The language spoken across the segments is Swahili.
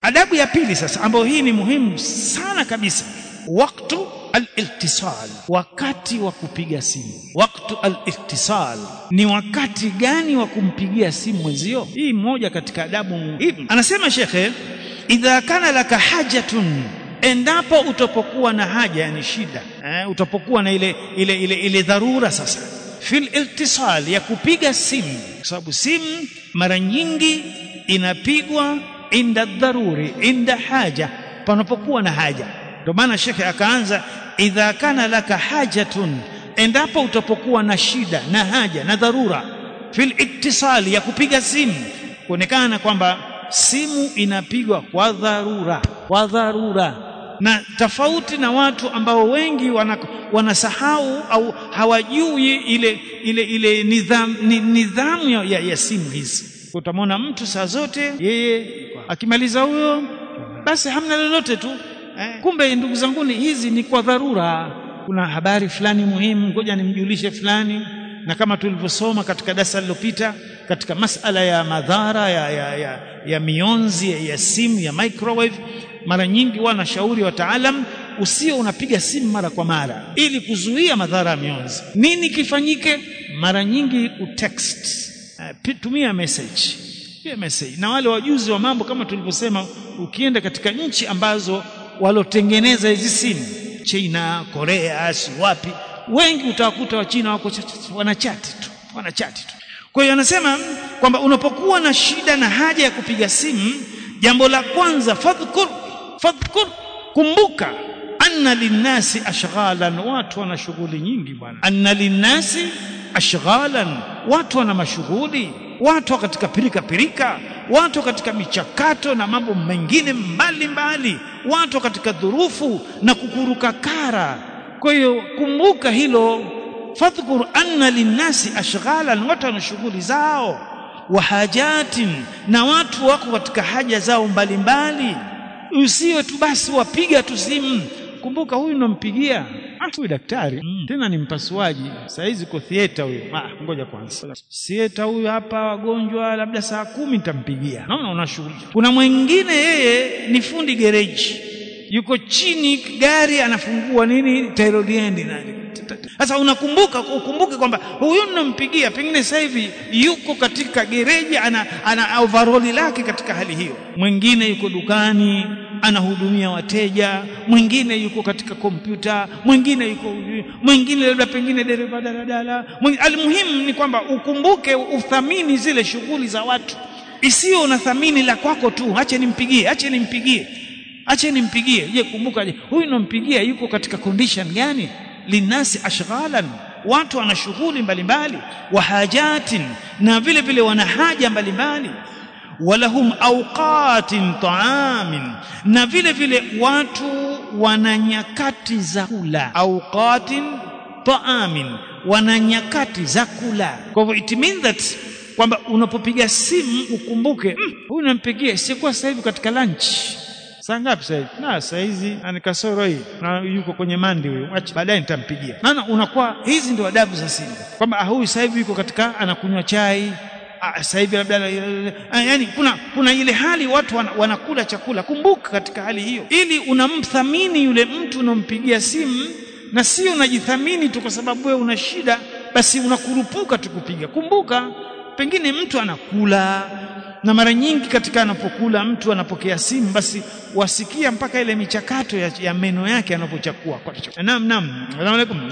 adabu ya pili sasa ambayo hii ni muhimu sana kabisa waktu al-ittisal wakati wa kupiga simu waktu al-ittisal ni wakati gani wa kumpigia simu mwenzio hii moja katika adabu muhimu anasema shekhe idha kana laka hajatun endapo utapokuwa na haja yani shida eh, utapokuwa na ile ile ile, ile dharura sasa fil iltisal ya kupiga simu kwa sababu simu mara nyingi inapigwa inda dharuri inda haja panapokuwa na haja ndio maana shekhe akaanza idha kana laka hajatun endapo utapokuwa na shida na haja na dharura fil ittisali ya kupiga simu kuonekana kwamba simu inapigwa kwa dharura kwa dharura na tofauti na watu ambao wengi wana, wanasahau au hawajui ile ile ile nidhamu ni, nidhamu ya, ya, ya simu hizi utamwona mtu saa zote yeye akimaliza huyo basi hamna lolote tu eh, kumbe ndugu zanguni hizi ni kwa dharura kuna habari fulani muhimu ngoja nimjulishe fulani na kama tulivyosoma katika darasa lililopita katika masala ya madhara ya, ya, ya, ya mionzi ya, ya simu ya microwave mara nyingi wanashauri wataalam usio unapiga simu mara kwa mara ili kuzuia madhara ya mionzi nini kifanyike mara nyingi utext uh, tumia message pia message na wale wajuzi wa mambo kama tulivyosema ukienda katika nchi ambazo walotengeneza hizi simu China Korea si wapi wengi utawakuta wa China wako wanachati tu wanachati tu kwa hiyo anasema kwamba unapokuwa na shida na haja ya kupiga simu jambo la kwanza fadhkur fadhkur kumbuka anna linnasi ashghalan watu wana shughuli nyingi bwana anna linnasi ashghalan watu wana mashughuli watu katika pirika pirika watu katika michakato na mambo mengine mbalimbali watu katika dhurufu na kukuruka kara kwa hiyo kumbuka hilo fadhkur anna linnasi ashghalan watu wana shughuli zao wa hajatin na watu wako katika haja zao mbalimbali usiwe tu basi wapiga tu simu kumbuka huyu nampigia ah huyu daktari mm. tena ni mpasuaji saa hizi uko theater huyo ah ngoja kwanza theater huyu hapa wagonjwa labda saa kumi nitampigia naona una shughuli kuna mwingine yeye ni fundi gereji yuko chini gari anafungua nini tairoliendi nani sasa unakumbuka ukumbuke kwamba huyu ninampigia pengine sasa hivi yuko katika gereji ana, ana overall lake katika hali hiyo mwingine yuko dukani anahudumia wateja mwingine yuko katika kompyuta mwingine yuko mwingine labda pengine dereva daladala almuhimu ni kwamba ukumbuke uthamini zile shughuli za watu isiyo unathamini la kwako tu ache nimpigie ache nimpigie ache nimpigie je kumbuka je huyu nampigia yuko katika condition gani linasi ashghalan watu wana shughuli mbalimbali wa hajatin na vile vile wana haja mbalimbali walahum awqatin taamin na vile vile watu wana nyakati za kula awqatin taamin wana nyakati za kula kwa hivyo it means that kwamba unapopiga simu ukumbuke huyu mm, nampigia sikuwa sasa hivi katika lunch saa ngapi sasa hivi na saa hizi ani kasoro hii na yuko kwenye mandi huyo acha baadaye nitampigia maana unakuwa hizi ndio adabu za simu kwamba huyu sasa hivi yuko katika anakunywa chai sasa hivi labda yani kuna kuna ile hali watu wana, wanakula chakula kumbuka katika hali hiyo ili unamthamini yule mtu unampigia simu na sio unajithamini tu kwa sababu wewe una shida basi unakurupuka tukupiga kumbuka pengine mtu anakula na mara nyingi katika anapokula mtu anapokea simu basi wasikia mpaka ile michakato ya, ya meno yake anapochakua naam naam asalamu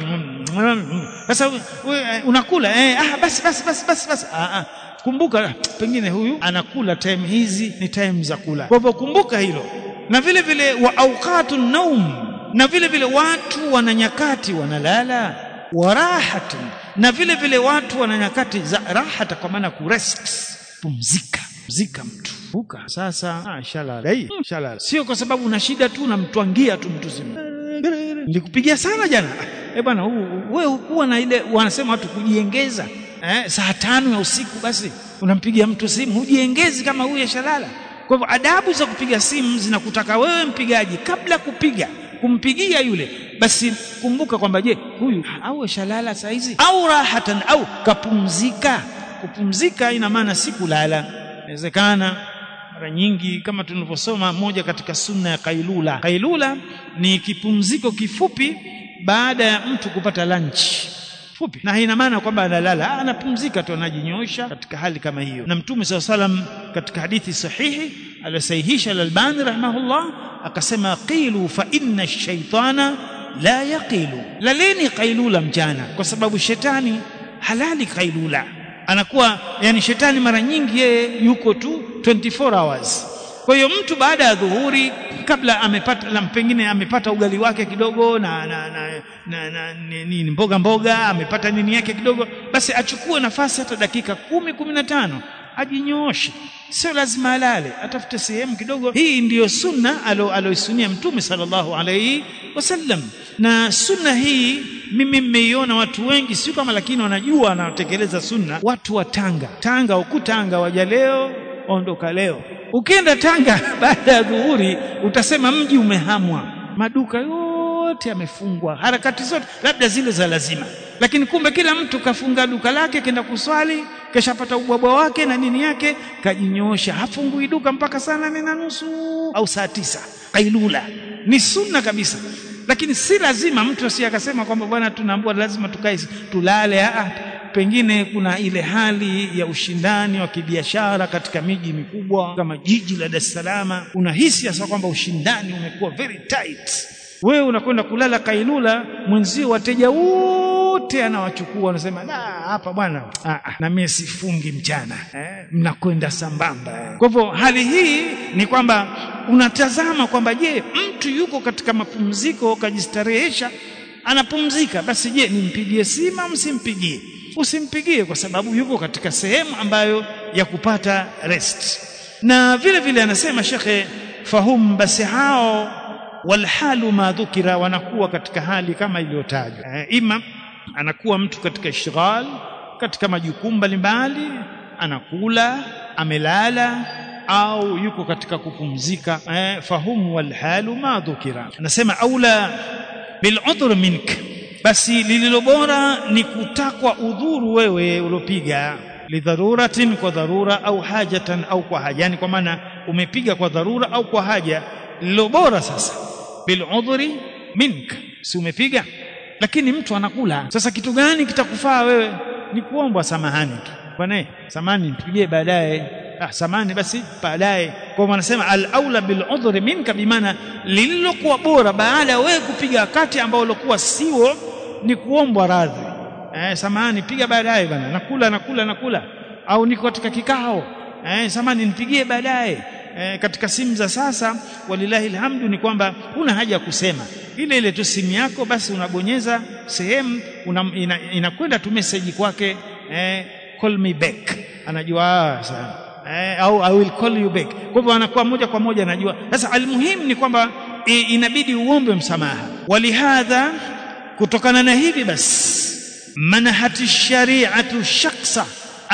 alaykum sasa unakula eh ah basi basi basi basi basi ah, ah kumbuka pengine huyu anakula time hizi ni time za kula kwa hivyo kumbuka hilo na vile vile wa awqatun naum na vile vile watu wana nyakati wanalala wa rahatun na vile vile watu wana nyakati za rahata kwa maana kurest pumzika pumzika mtu buka sasa ah shalala hii shalala sio kwa sababu una shida tu unamtwangia tu mtu zima nilikupigia sana jana eh bwana wewe huwa na ile wanasema watu kujiengeza eh, saa tano ya usiku basi unampigia mtu simu hujiengezi kama huyu shalala kwa hivyo adabu za kupiga simu zinakutaka wewe mpigaji kabla kupiga kumpigia yule basi kumbuka kwamba je huyu au shalala saa hizi au rahatan au kapumzika kupumzika ina maana si kulala inawezekana mara nyingi kama tulivyosoma moja katika sunna ya kailula kailula ni kipumziko kifupi baada ya mtu kupata lunch fupi na haina maana kwamba analala anapumzika tu anajinyosha katika hali kama hiyo na mtume saa salam katika hadithi sahihi aliyosahihisha al-Albani rahimahullah akasema qilu fa inna ash-shaytana la yaqilu laleni qailula mchana kwa sababu shetani halali qailula anakuwa yani shetani mara nyingi yeye yuko tu 24 hours kwa hiyo mtu baada ya dhuhuri kabla amepata na pengine amepata ugali wake kidogo na na, na, na, na nini mboga mboga amepata nini yake kidogo basi achukue nafasi hata dakika kumi kumi na tano ajinyooshe sio lazima alale atafute sehemu kidogo hii ndiyo sunna aloisunia mtume sallallahu alaihi wasallam na sunna hii mimi mmeiona watu wengi sio kama lakini wanajua wanatekeleza sunna watu wa Tanga Tanga huku Tanga waja leo ondoka leo ukienda Tanga baada ya dhuhuri utasema mji umehamwa maduka yote yamefungwa harakati zote labda zile za lazima lakini kumbe kila mtu kafunga duka lake kenda kuswali keshapata ubwabwa wake na nini yake kajinyoosha hafungui duka mpaka saa nane na nusu au saa tisa kailula ni sunna kabisa lakini si lazima mtu asi akasema kwamba bwana tunaambiwa lazima tukae tulale ah pengine kuna ile hali ya ushindani wa kibiashara katika miji mikubwa kama jiji la Dar es Salaam unahisi hasa kwamba ushindani umekuwa very tight wewe unakwenda kulala kailula mwenzio wateja wote anawachukua anasema la hapa bwana na mimi sifungi mchana eh, mnakwenda sambamba kwa hivyo hali hii ni kwamba unatazama kwamba je mtu yuko katika mapumziko kajistarehesha anapumzika basi je nimpigie simu au msimpigie usimpigie kwa sababu yuko katika sehemu ambayo ya kupata rest na vile vile anasema shekhe fahum basi hao walhalu ma dhukira wanakuwa katika hali kama iliyotajwa e, ima anakuwa mtu katika ishghal katika majukumu mbalimbali anakula amelala au yuko katika kupumzika e, fahum walhalu ma dhukira anasema aula bil'udhr mink basi lililo bora ni kutakwa udhuru wewe uliopiga lidharuratin kwa dharura au hajatan au kwa haja yani kwa maana umepiga kwa dharura au kwa haja lililo bora sasa bil'udhri mink si umepiga lakini mtu anakula sasa kitu gani kitakufaa wewe ni kuombwa samahani tu bwana samahani nipigie baadaye ah samahani basi baadaye kwa maana anasema al-aula bil udhri minka bimaana lililokuwa bora baada ya wewe kupiga wakati ambao ulikuwa sio ni kuombwa radhi eh samahani piga baadaye bwana nakula nakula nakula au niko katika kikao eh samahani nipigie baadaye eh, katika simu za sasa walilahi alhamdu ni kwamba huna haja ya kusema ile ile tu simu yako basi unabonyeza sehemu inakwenda ina tu message kwake eh, call me back anajua sana eh, au I will call you back kwa hivyo anakuwa moja kwa moja anajua sasa almuhimu ni kwamba e, inabidi uombe msamaha walihadha kutokana na hivi basi manahati shari'atu shakhsa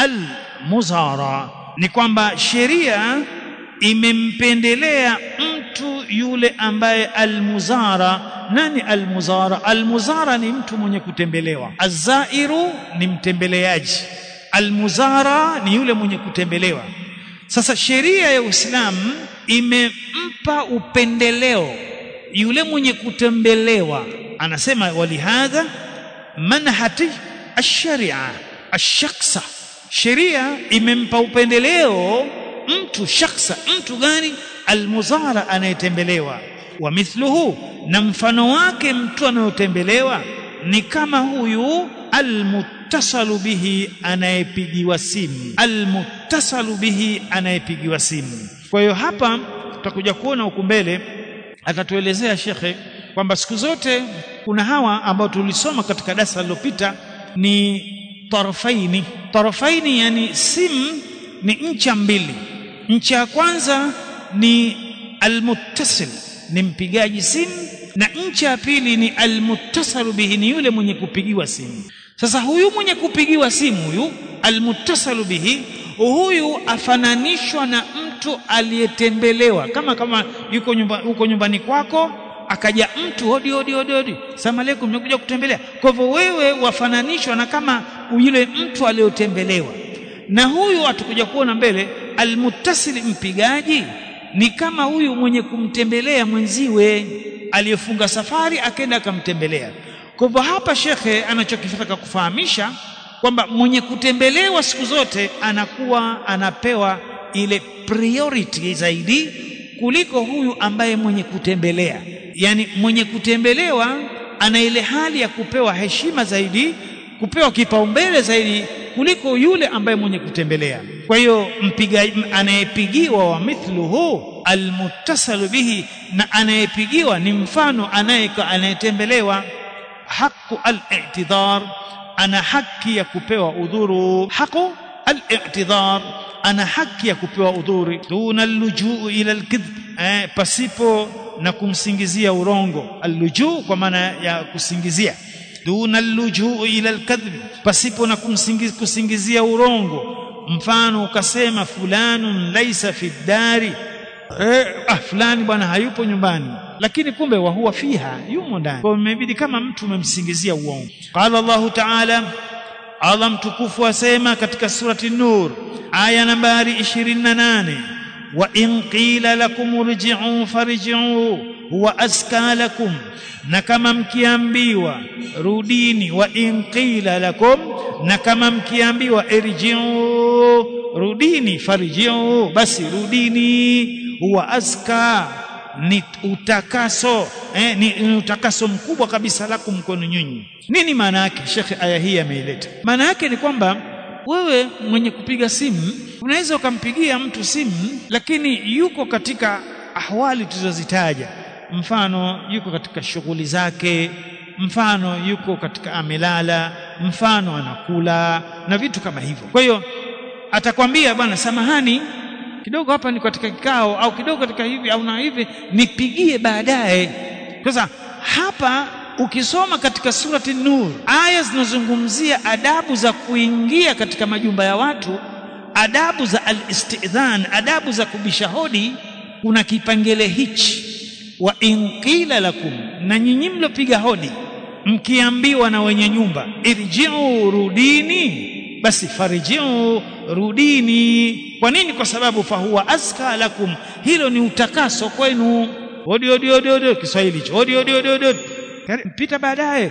al-muzara ni kwamba sheria imempendelea mtu yule ambaye almuzara nani almuzara almuzara ni mtu mwenye kutembelewa azairu ni mtembeleaji almuzara ni yule mwenye kutembelewa sasa sheria ya Uislamu imempa upendeleo yule mwenye kutembelewa anasema walihadha manhati ash-sharia ash-shakhsa sheria imempa upendeleo mtu shakhsa mtu gani almuzara anayetembelewa wa mithluhu na mfano wake mtu anayotembelewa ni kama huyu almuttasalu bihi anayepigiwa simu almuttasalu bihi anayepigiwa simu kwa hiyo hapa tutakuja kuona huku mbele atatuelezea shekhe kwamba siku zote kuna hawa ambao tulisoma katika darasa lililopita ni tarafaini tarafaini yani simu ni ncha mbili ncha ya kwanza ni almuttasil ni mpigaji simu na ncha ya pili ni almuttasalu bihi ni yule mwenye kupigiwa simu sasa huyu mwenye kupigiwa simu huyu almuttasalu bihi huyu afananishwa na mtu aliyetembelewa kama kama yuko nyumba uko nyumbani kwako akaja mtu hodi hodi hodi hodi salamu alaykum nimekuja kutembelea kwa hivyo wewe wafananishwa na kama yule mtu aliyotembelewa na huyu atakuja kuona mbele almuttasil mpigaji ni kama huyu mwenye kumtembelea mwenziwe aliyefunga safari akaenda akamtembelea kwa hivyo hapa shekhe anachokitaka kufahamisha kwamba mwenye kutembelewa siku zote anakuwa anapewa ile priority zaidi kuliko huyu ambaye mwenye kutembelea yani mwenye kutembelewa ana ile hali ya kupewa heshima zaidi kupewa kipaumbele zaidi kuliko yule ambaye mwenye kutembelea kwa hiyo mpiga anayepigiwa wa mithluhu almuttasalu bihi na anayepigiwa ni mfano anayetembelewa haqu al-i'tidhar ana haki ya kupewa udhuru haqu al-i'tidhar ana haki ya kupewa udhuri duna allujuu ila alkidhb eh, pasipo na kumsingizia urongo allujuu kwa maana ya kusingizia duna allujuu ila alkadhib pasipo na kumsingizia kusingizia urongo mfano ukasema fulanun laisa fi dari eh, ah fulani bwana hayupo nyumbani lakini kumbe wa huwa fiha yumo ndani kwa imebidi kama mtu umemsingizia uongo qala Allahu ta'ala Allah mtukufu asema katika surati Nur aya nambari 28 wa in qila lakum irji'u farji'u huwa aska lakum na kama mkiambiwa rudini wa in qila lakum na kama mkiambiwa irji'u rudini farji'u basi rudini huwa aska ni utakaso eh, ni, ni utakaso mkubwa kabisa lakum kwenu nyinyi nini maana yake shekhe aya hii ameileta maana yake ni kwamba wewe mwenye kupiga simu unaweza ukampigia mtu simu lakini yuko katika ahwali tulizozitaja mfano yuko katika shughuli zake mfano yuko katika amelala mfano anakula na vitu kama hivyo kwa hiyo atakwambia bwana samahani kidogo hapa niko katika kikao au kidogo katika hivi au na hivi nipigie baadaye sasa hapa ukisoma katika surati nur aya zinazungumzia adabu za kuingia katika majumba ya watu adabu za al-istidhan adabu za kubisha hodi kuna kipengele hichi wa in qila lakum na nyinyi mlopiga hodi mkiambiwa na wenye nyumba irji'u rudini basi farji'u rudini kwa nini kwa sababu fahuwa aska lakum hilo ni utakaso kwenu hodi hodi hodi hodi Kiswahili hicho hodi hodi hodi hodi mpita baadaye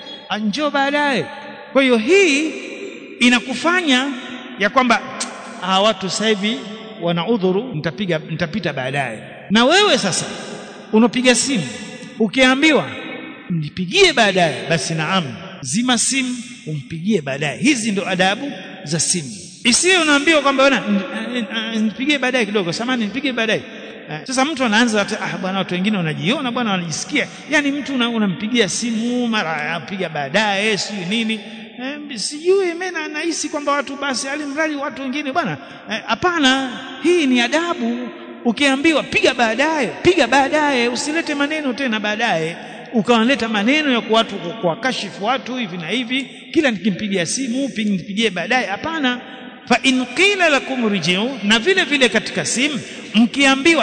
anjo baadaye kwa hiyo hii inakufanya ya kwamba hawa watu sasa hivi wana udhuru nitapiga nitapita baadaye na wewe sasa unapiga simu ukiambiwa nipigie baadaye basi naam zima simu umpigie baadaye hizi ndio adabu za simu isiwe unaambiwa kwamba bwana nipigie baadaye kidogo samani nipigie baadaye sasa mtu anaanza ah bwana watu wengine wanajiona bwana wanajisikia yani mtu unampigia una simu mara apiga baadaye sijui nini eh, sijui mimi nahisi kwamba watu basi alimradi watu wengine bwana hapana eh, hii ni adabu ukiambiwa piga baadaye piga baadaye usilete maneno tena baadaye ukawaleta maneno ya watu kuwakashifu watu hivi na hivi kila nikimpigia simu nipigie baadaye hapana fa in qila lakum rijiu na vile vile katika simu mkiambiwa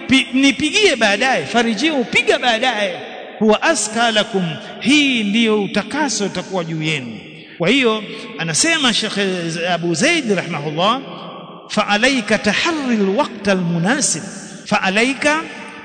nipigie baadaye farijiu piga baadaye huwa aska lakum hii ndiyo utakaso utakuwa juu yenu kwa hiyo anasema Sheikh Abu Zaid rahimahullah fa alayka taharri alwaqt almunasib fa alayka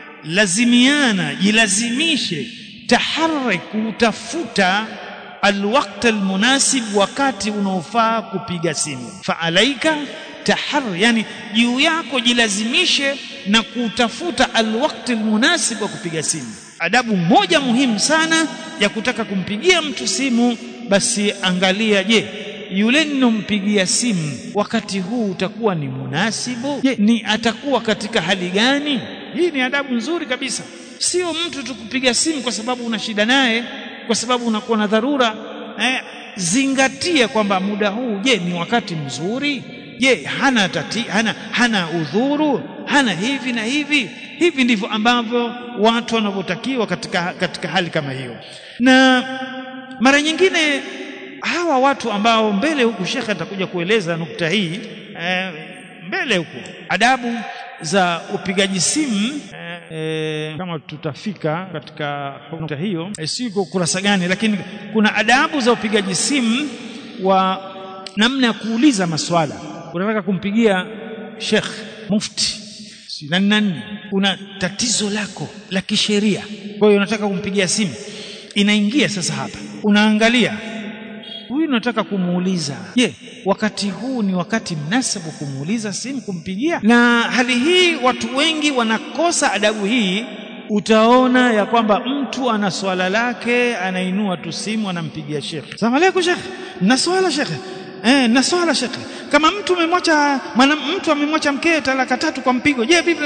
lazimiana jilazimishe taharri kutafuta alwaqt almunasib wakati unaofaa kupiga simu fa alaika tahar yani juu yako jilazimishe na kutafuta alwaqt almunasib wa kupiga simu adabu moja muhimu sana ya kutaka kumpigia mtu simu basi angalia je yule ninompigia simu wakati huu utakuwa ni munasibu je ni atakuwa katika hali gani hii ni adabu nzuri kabisa sio mtu tukupiga simu kwa sababu una shida naye kwa sababu unakuwa na dharura eh, zingatia kwamba muda huu je ni wakati mzuri je hana tati, hana hana udhuru hana hivi na hivi hivi ndivyo ambavyo watu wanavyotakiwa katika katika hali kama hiyo na mara nyingine hawa watu ambao mbele huku shekhe atakuja kueleza nukta hii eh, mbele huku adabu za upigaji simu eh, eh, kama tutafika katika nukta hiyo eh, siko kurasa gani lakini kuna adabu za upigaji simu wa namna ya kuuliza maswala unataka kumpigia Sheikh Mufti nani nani, una tatizo lako la kisheria, kwa hiyo unataka kumpigia simu, inaingia sasa hapa, unaangalia huyu unataka kumuuliza, je, wakati huu ni wakati mnasabu kumuuliza simu, kumpigia? Na hali hii watu wengi wanakosa adabu hii. Utaona ya kwamba mtu ana swala lake, anainua tu simu, anampigia shekhe, salamu alaykum shekhe, na swala shekhe, eh, na swala shekhe. Kama mtu amemwacha mtu amemwacha mkewe talaka tatu kwa mpigo, je, vipi?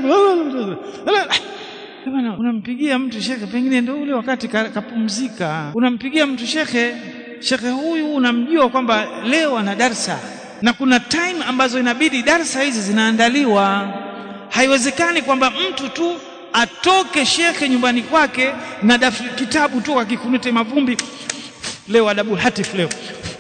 Bwana, unampigia mtu shekhe, pengine ndio ule wakati kapumzika. Unampigia mtu shekhe, shekhe huyu unamjua kwamba leo ana darsa, na kuna time ambazo inabidi darsa hizi zinaandaliwa. Haiwezekani kwamba mtu tu atoke shekhe nyumbani kwake na daftari kitabu tu akikunute mavumbi, leo adabu hatif leo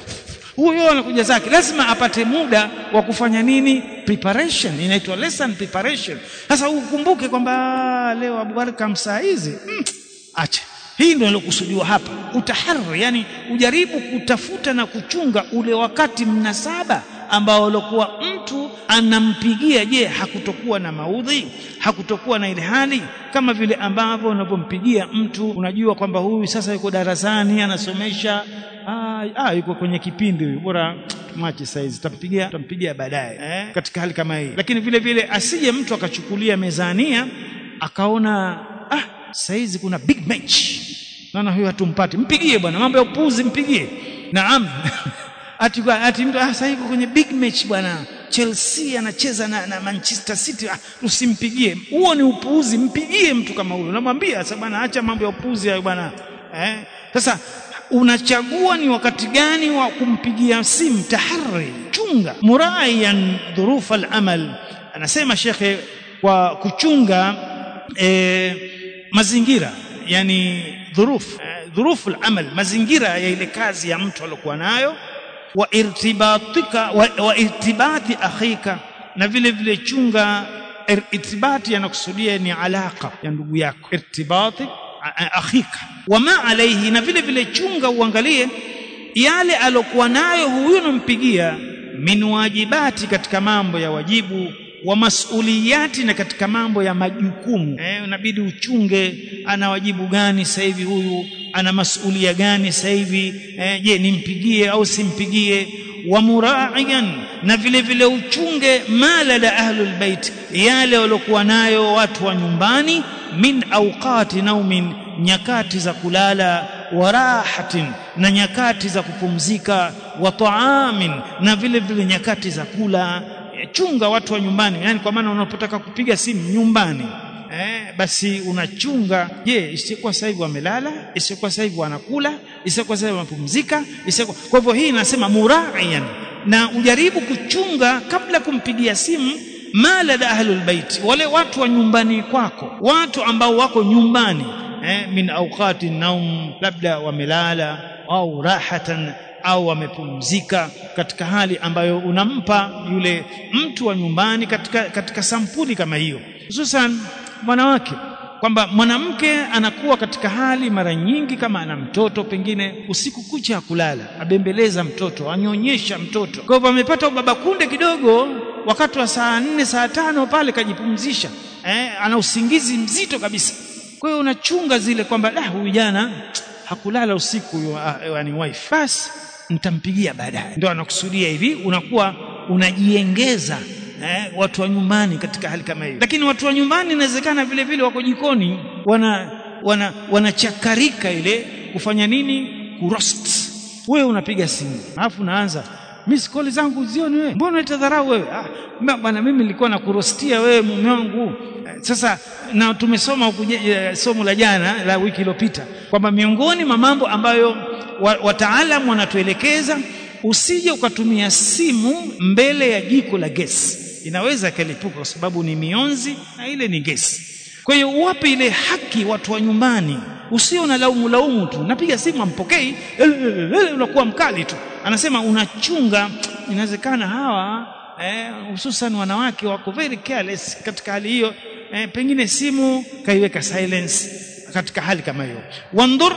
huyo anakuja zake, lazima apate muda wa kufanya nini? Preparation, inaitwa lesson preparation. Sasa ukumbuke kwamba leo Abubakar saa hizi mm, acha hii ndio ilokusudiwa hapa, utaharri, yani ujaribu kutafuta na kuchunga ule wakati mnasaba ambao alikuwa mtu anampigia. Je, hakutokuwa na maudhi, hakutokuwa na ile hali kama vile ambavyo unapompigia mtu unajua kwamba huyu sasa yuko darasani anasomesha Ah, ah, yuko kwenye kipindi huyu, bora machi saizi tampigia tampigia baadaye eh, katika hali kama hii. Lakini vile vile asije mtu akachukulia mezania akaona ah, saizi kuna big match, naona huyu hatumpati, mpigie bwana, mambo ya upuzi, mpigie. Naam ati ati mtu ah, sasa yuko kwenye big match bwana, Chelsea anacheza na, na Manchester City, ah, usimpigie. Huo ni upuuzi, mpigie mtu kama huyo, namwambia sasa bwana, acha mambo ya upuzi hayo bwana eh. Sasa unachagua ni wakati gani wa kumpigia simu. Tahari, chunga. Muraiyan dhurufa al-amal, anasema shekhe, kwa kuchunga e, mazingira yani dhuruf e, dhurufu al-amal, mazingira ya ile kazi ya mtu aliyokuwa nayo, wa irtibatika wa, wa irtibati akhika, na vile vile chunga irtibati, yanakusudia ni alaka ya ndugu yako, irtibati akhika wama alaihi, na vile vile chunga uangalie yale alokuwa nayo huyu unampigia, min wajibati, katika mambo ya wajibu, wa masuliyati, na katika mambo ya majukumu. Eh, unabidi uchunge ana wajibu gani sasa hivi, huyu ana masulia gani sasa hivi. Eh, je, nimpigie au simpigie? wa muraiyan, na vile vile uchunge mala la ahlul bait, yale waliokuwa nayo watu wa nyumbani, min awqati naumin nyakati za kulala, wa rahatin, na nyakati za kupumzika, wa taamin, na vile vile nyakati za kula. Chunga watu wa nyumbani, yani kwa maana unapotaka kupiga simu nyumbani eh, basi unachunga. Je, isikuwa sasa hivi wamelala, isikuwa sasa hivi wanakula, isikuwa sasa hivi wanapumzika, isikuwa. Kwa hivyo hii inasema muraiyan, na ujaribu kuchunga kabla kumpigia simu mala la ahlul bait, wale watu wa nyumbani kwako, watu ambao wako nyumbani eh, min awqati naum, labda wamelala au rahatan au wamepumzika, katika hali ambayo unampa yule mtu wa nyumbani katika, katika sampuli kama hiyo, hususan mwanawake kwamba mwanamke anakuwa katika hali mara nyingi, kama ana mtoto pengine usiku kucha ya kulala, abembeleza mtoto, anyonyesha mtoto, kwa hivyo amepata ubaba kunde kidogo, wakati wa saa nne saa tano pale kajipumzisha, eh, ana usingizi mzito kabisa. Kwa hiyo unachunga zile kwamba da, huyu jana hakulala usiku huyo, yani wife, basi nitampigia baadaye. Ndio anakusudia hivi, unakuwa unajiengeza eh, watu wa nyumbani katika hali kama hiyo. Lakini watu wa nyumbani inawezekana vile vile wako jikoni, wana wana wanachakarika ile kufanya nini, kuroast. Wewe unapiga simu alafu unaanza miss call zangu zioni, wewe mbona unatadharau wewe? Ah, bwana mimi nilikuwa nakurostia wewe mume wangu. Sasa na tumesoma huku somo la jana la wiki iliyopita kwamba miongoni mwa mambo ambayo wataalamu wanatuelekeza usije ukatumia simu mbele ya jiko la gesi, inaweza ikalipuka kwa sababu ni mionzi na ile ni gesi. Kwa hiyo uwape ile haki watu wa nyumbani, usio na laumu laumu tu, napiga simu ampokei, unakuwa mkali tu. Anasema unachunga, inawezekana hawa hususan eh, wanawake wako very careless katika hali hiyo eh, pengine simu kaiweka silence katika hali kama hiyo. Wandhur,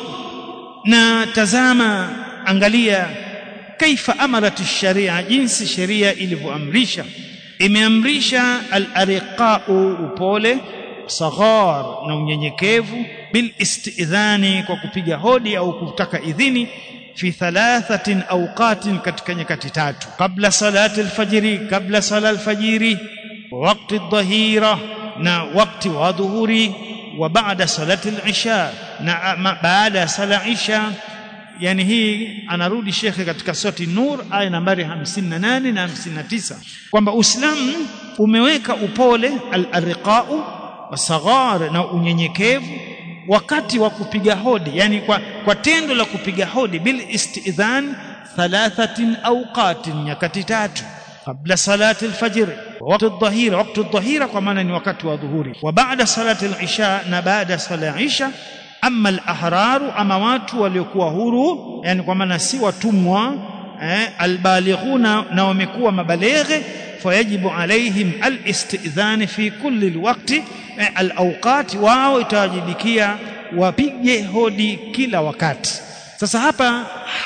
na tazama, angalia kaifa amarat sharia, jinsi sheria ilivyoamrisha imeamrisha al-ariqau upole saghar na unyenyekevu bil istidhani kwa kupiga hodi au kutaka idhini fi thalathatin awqatin katika nyakati tatu kabla salati alfajiri kabla sala alfajiri wakati dhahira na wakati wa dhuhuri wa baada salati alisha na baada ya sala isha yani hii anarudi shekhe katika surati nur aya nambari 58 na 59 kwamba uislamu umeweka upole al-riqau wasaghar na unyenyekevu wakati wa kupiga hodi yani kwa, kwa tendo la kupiga hodi bil istidhan thalathatin awqatin nyakati tatu kabla salati alfajr wakati adh-dhahira wakati adh-dhahira kwa maana ni wakati wa dhuhuri wa baada salati al-isha na baada sala ya isha amma al-ahraru ama watu waliokuwa huru yani kwa maana si watumwa eh, albalighuna na wamekuwa mabaleghe fayajibu alaihim alistidhan fi kulli alwaqti alawqat wao itawajibikia wapige hodi kila wakati sasa hapa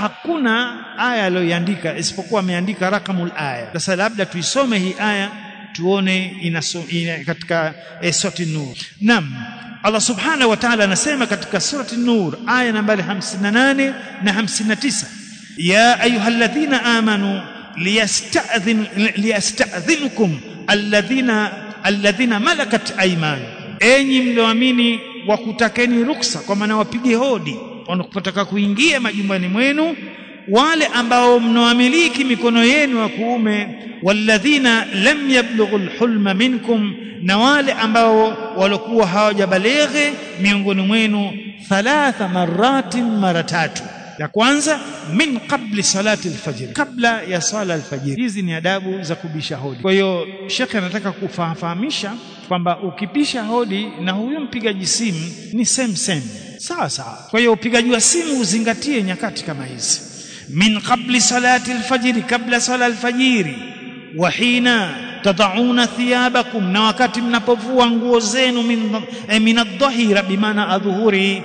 hakuna aya aliyoiandika isipokuwa ameandika rakamul aya sasa labda tuisome hii aya tuone inaso, ina, katika eh, surati nur nam Allah subhanahu wa ta'ala anasema katika surati nur aya nambari 58 na 59 ya ayyuhalladhina amanu liyasta'dhin liyasta'dhinkum alladhina alladhina malakat ayman enyi mlioamini wakutakeni ruksa kwa maana wapige hodi wanapotaka kuingia majumbani mwenu wale ambao mnaamiliki mikono yenu ya kuume walladhina lam yablughu alhulma minkum na wale ambao walikuwa hawajabaleghe miongoni mwenu thalatha maratin mara tatu ya kwanza min qabli salati alfajr kabla ya sala alfajr hizi ni adabu za kubisha hodi kwa hiyo shekhe anataka kufahamisha kwamba ukipisha hodi na huyo mpigaji simu ni same same sawa sawa kwa hiyo upigaji wa simu uzingatie nyakati kama hizi min qabli salati alfajr kabla sala alfajiri wa hina tadauna thiyabakum na wakati mnapovua nguo zenu min eh, min adh-dhahira bimaana adhuhuri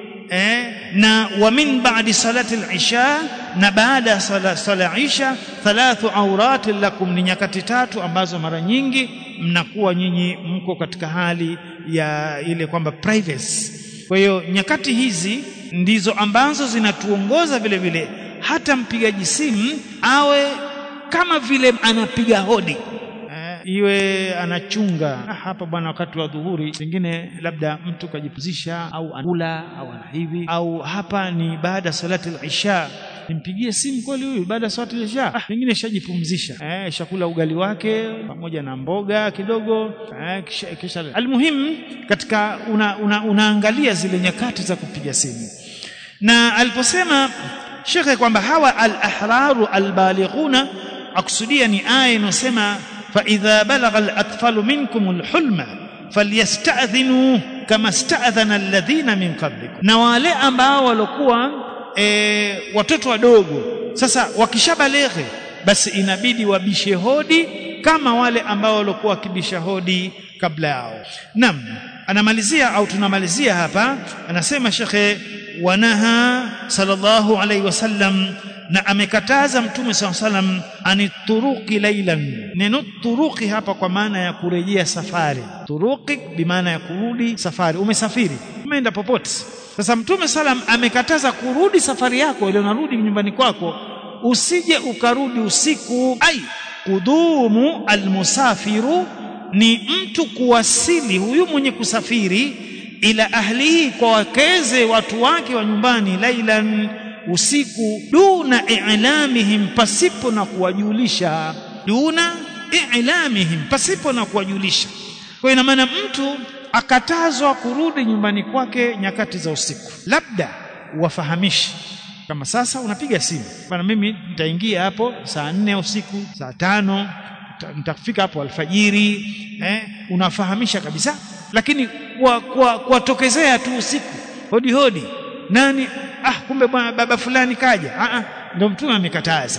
eh, na wa min ba'di salati al-isha na baada ya sala, sala isha thalathu awrat lakum ni nyakati tatu ambazo mara nyingi mnakuwa nyinyi mko katika hali ya ile kwamba privacy kwa hiyo nyakati hizi ndizo ambazo zinatuongoza vile vile hata mpigaji simu awe kama vile anapiga hodi iwe anachunga ah, hapa bwana wakati wa dhuhuri pengine labda mtu kajipumzisha au anakula au ana hivi au hapa ni baada ya salati al-isha nimpigie simu kweli huyu baada ya salati al-isha ah, pengine shajipumzisha eh shakula ugali wake pamoja na mboga kidogo eh, kisha, kisha almuhim katika una, una, unaangalia zile nyakati za kupiga simu na aliposema shekhe kwamba hawa al-ahraru al-balighuna akusudia ni aya inayosema فإذا بلغ الأطفال منكم الحلم فليستأذنوا كما استأذن الذين من قبلكم na wale ambao walikuwa e, watoto wadogo sasa wakishabaleghe basi inabidi wabishe hodi kama wale ambao walikuwa wakibisha hodi kabla yao nam anamalizia au tunamalizia hapa anasema shekhe wanaha sallallahu alaihi wasallam na amekataza mtume SAW salam anituruki lailan neno turuki hapa kwa maana ya kurejea safari turuki bimaana ya kurudi safari umesafiri umeenda popote sasa mtume salam amekataza kurudi safari yako ile unarudi nyumbani kwako usije ukarudi usiku ai kudumu almusafiru ni mtu kuwasili huyu mwenye kusafiri ila ahlihi kwa wakeze watu wake wa nyumbani lailan usiku duna i'lamihim pasipo na kuwajulisha duna i'lamihim pasipo na kuwajulisha kwa ina maana mtu akatazwa kurudi nyumbani kwake nyakati za usiku labda wafahamishi kama sasa unapiga simu bana mimi nitaingia hapo saa nne usiku saa tano nitafika hapo alfajiri eh, unafahamisha kabisa lakini kuwatokezea tu usiku hodi hodi nani ah kumbe bwana baba fulani kaja ah, ah ndio mtume amekataza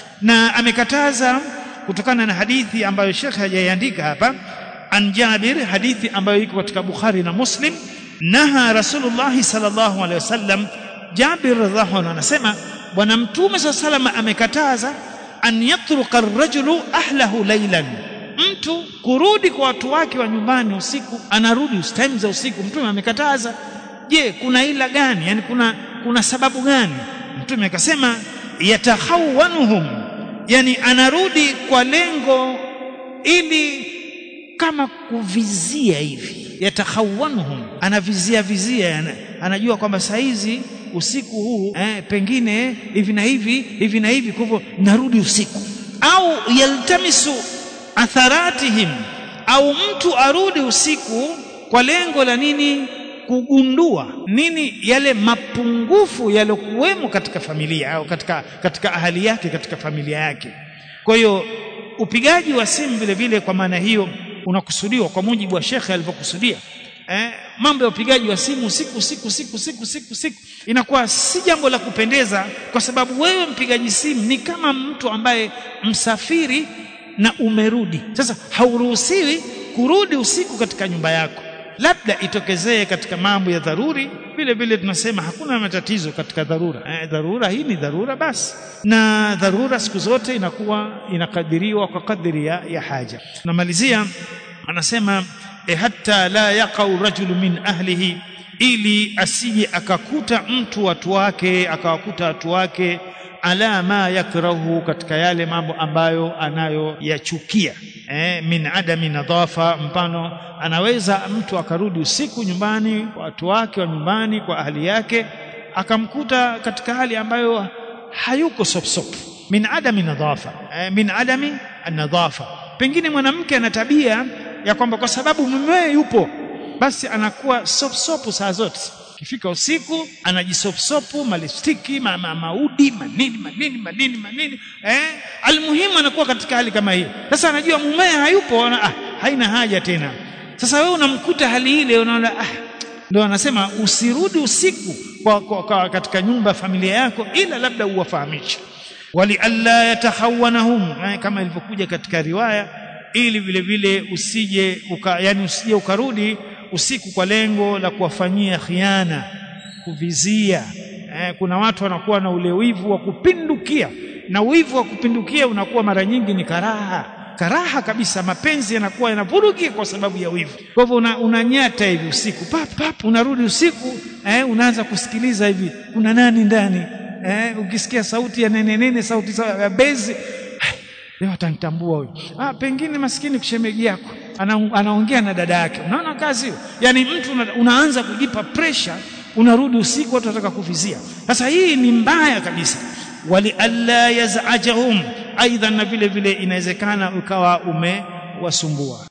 na amekataza kutokana na hadithi ambayo Sheikh hajaiandika hapa an Jabir hadithi ambayo iko katika Bukhari na Muslim naha Rasulullah sallallahu alaihi wasallam Jabir radhiallahu anhu anasema bwana mtume sallallahu amekataza an yatruka ar-rajulu ahlahu laylan mtu kurudi kwa watu wake wa nyumbani usiku anarudi time za usiku mtume amekataza je kuna ila gani yani kuna kuna sababu gani mtume akasema yatahawanuhum yani anarudi kwa lengo ili kama kuvizia hivi yatahawanuhum anavizia vizia yani, anajua kwamba saizi usiku huu eh, pengine hivi na hivi hivi na hivi kwa hivyo narudi usiku au yaltamisu atharatihim au mtu arudi usiku kwa lengo la nini kugundua nini yale mapungufu yalokuwemo katika familia au katika katika ahali yake katika familia yake kwa hiyo upigaji wa simu vile vile kwa maana hiyo unakusudiwa kwa mujibu wa shekhe alivyokusudia eh, mambo ya upigaji wa simu siku siku siku siku siku siku inakuwa si jambo la kupendeza kwa sababu wewe mpigaji simu ni kama mtu ambaye msafiri na umerudi sasa hauruhusiwi kurudi usiku katika nyumba yako labda itokezee katika mambo ya dharuri vile vile tunasema hakuna matatizo katika dharura eh, dharura hii ni dharura basi na dharura siku zote inakuwa inakadiriwa kwa kadri ya, ya haja namalizia anasema e, hata la yaqau rajulu min ahlihi ili asije akakuta mtu watu wake akawakuta watu wake ala ma yakrahu katika yale mambo ambayo anayoyachukia eh, min adami nadhafa mfano anaweza mtu akarudi usiku nyumbani kwa watu wake wa nyumbani kwa ahli yake akamkuta katika hali ambayo hayuko sopsop min adami nadhafa eh, min adami nadhafa pengine mwanamke ana tabia ya kwamba kwa sababu mumewe yupo basi anakuwa sopsopu saa zote kifika usiku anajisopsopu malistiki ma, ma, maudi manini manini manini manini eh almuhimu anakuwa katika hali kama hii sasa anajua mumewe hayupo ana, ah, haina haja tena sasa wewe unamkuta hali ile unaona ah, ndio anasema usirudi usiku kwa, kwa, kwa, katika nyumba ya familia yako ila labda uwafahamishe wali alla yatahawanahum eh, kama ilivyokuja katika riwaya ili vile vile usije uka, yani usije ukarudi usiku kwa lengo la kuwafanyia khiana kuvizia eh, kuna watu wanakuwa na ule wivu wa kupindukia na wivu wa kupindukia unakuwa mara nyingi ni karaha karaha kabisa mapenzi yanakuwa yanavurugia kwa sababu ya wivu kwa hivyo una, unanyata hivi usiku pap pap unarudi usiku eh, unaanza kusikiliza hivi kuna nani ndani eh, ukisikia sauti ya nene nene sauti ya bezi leo atanitambua huyu ah pengine maskini kushemeji yako ana, anaongea na dada yake unaona kazi hiyo yani mtu una, unaanza kujipa pressure unarudi usiku watu wataka kuvizia sasa hii ni mbaya kabisa wali alla yazajahum aidha na vile vile inawezekana ukawa umewasumbua